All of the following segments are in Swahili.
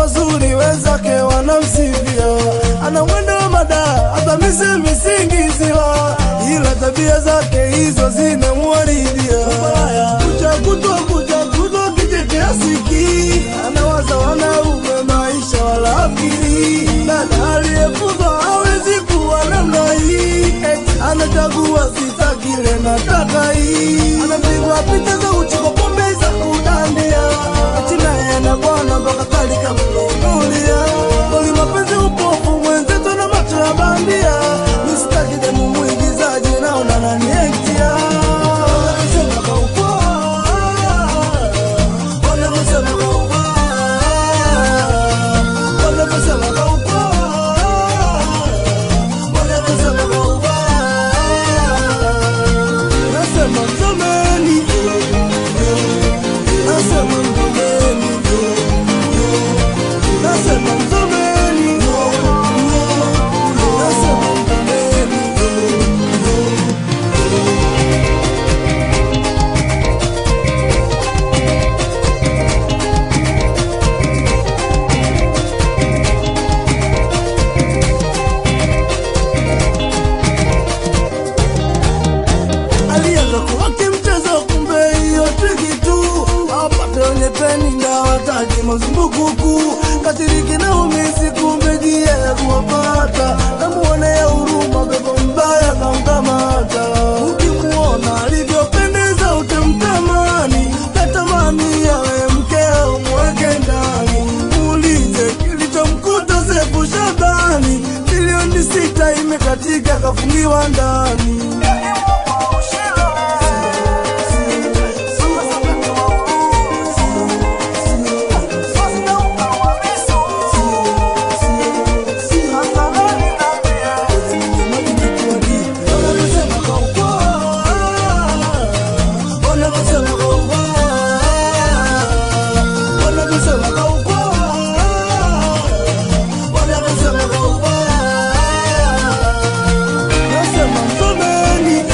mazuri wenzake wanamsifia, ana mwendo wa mada hata misemi singiziwa, ila tabia zake hizo zinamwaridia. Kucha kutwa kucha kutwa kijete asiki, anawaza wanaume maisha wala akili, dada aliyefuzwa hawezi kuwa namna hii, eti anachagua sita kile nataka hii, anapigwa picha za uchiko pombe za kudandia, eti naye na bwana mpaka kalika mnunulia, kweli mapenzi upofu mwenzetu na macho ya bandia, mistaki demu mwigizaji naona naniektia Wanasema kaupoa, wanasema kaupoa, wanasema kaupoa, wanasema kaupoa. Nasema mzomeni, nasema mzomeni, nasema mzomeni, nasema mzomeni. alianza kuwake mchezo, kumbe hiyo triki tu apate wenye peni ndawataki mazumbukuku katiriki na umisi, kumbe jia ya kuwapata namuone ya huruma, pepo mbaya kamkamata. Ukimuona alivyopendeza utamtamani, natamani yawe mkeo mweke ndani, muulize kilichomkuta Sefu Shabani, milioni sita imekatika kafungiwa ndani. Nasema mzomeni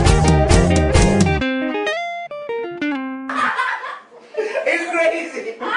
It's crazy.